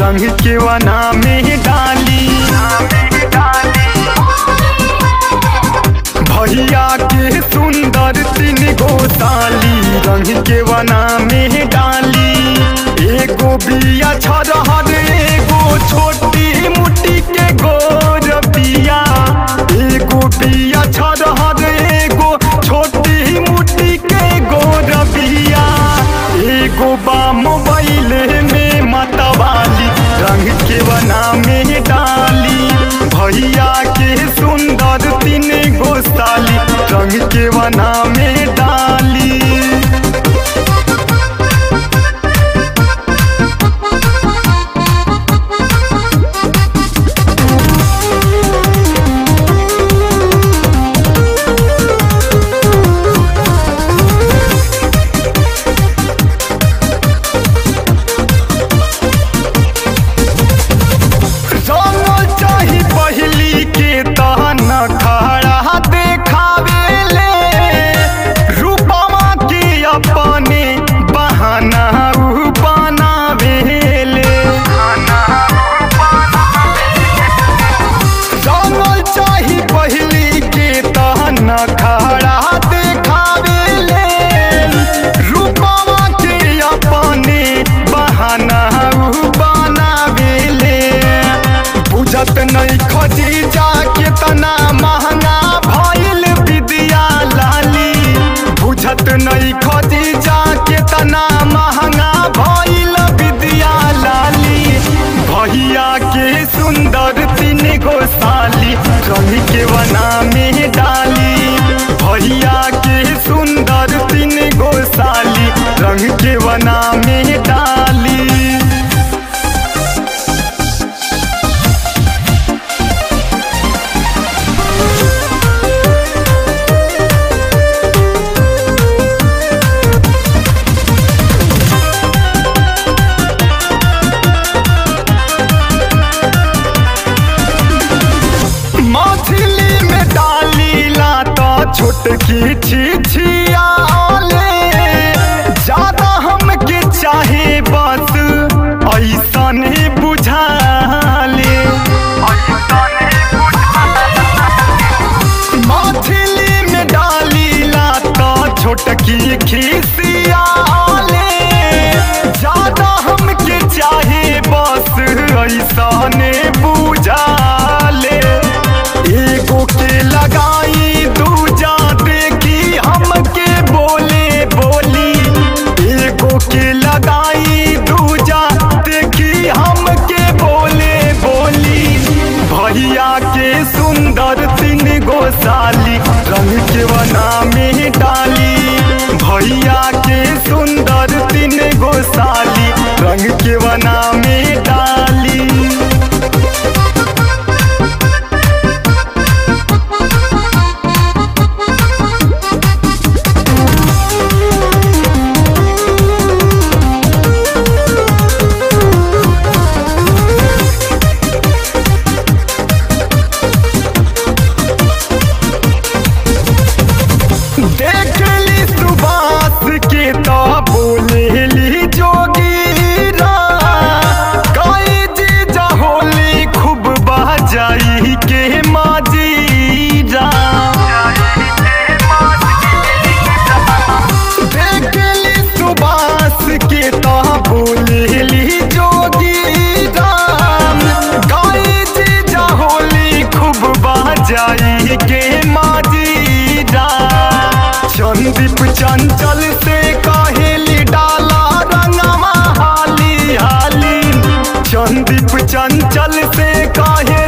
रंग के वना में डाली भैया के सुंदर तीन गो साली रंग के वना में डाली एगो बिया छरहर एगो छोटी मुट्टी के गोर बिया एगो बिया छरहर एगो छोटी मुट्टी के गोर बिया एगो बा मोबाइल में मतवाली रंग के बना में डाली भैया के सुंदर तीन गो साली रंग के बना में डाली रंगल चाही पहली के तहन खड़ा देखावेले रूपमा के अपने बहाना उ बनावेले रंगल चाही पहली के तहन खड़ा देखावेले रूपमा के अपने बहाना उ बनावेले बुझत नहीं खजी जाके तना महंगा भइल विद्या लाली बुझत नहीं खजी जाके तना महंगा भइल विद्या लाली भैया के सुंदर तीन गो साली रंग के वना में डाली भैया के सुंदर तीन गो साली रंग के वना में डाली मछली में डालीला तो छोटकी छिछियाले ज्यादा हमके चाहे बस ऐसन बुझाले मछली में डालीला तो छोटकी खिसियाले ज्यादा हमके चाहे बस ऐसने बुझाले एगो के लगाई दूजा देखी हमके बोले बोली एगो के लगाई दूजा देखी हमके बोले बोली भैया के सुंदर तीन गो साली रंग के वना में डाली भैया के सुंदर तीन गो साली रंग के वना में डाली देखली सुबास के तो बोलेली जोगीरा कई जी होली खूब बजाई के माजीरा देखली सुबास के तो बोलेली जोगीरा कई जी होली खूब बजाई के माजीरा संदीप चंचल से कहेली डाला रंगमा हाली हाली संदीप चंचल से कहे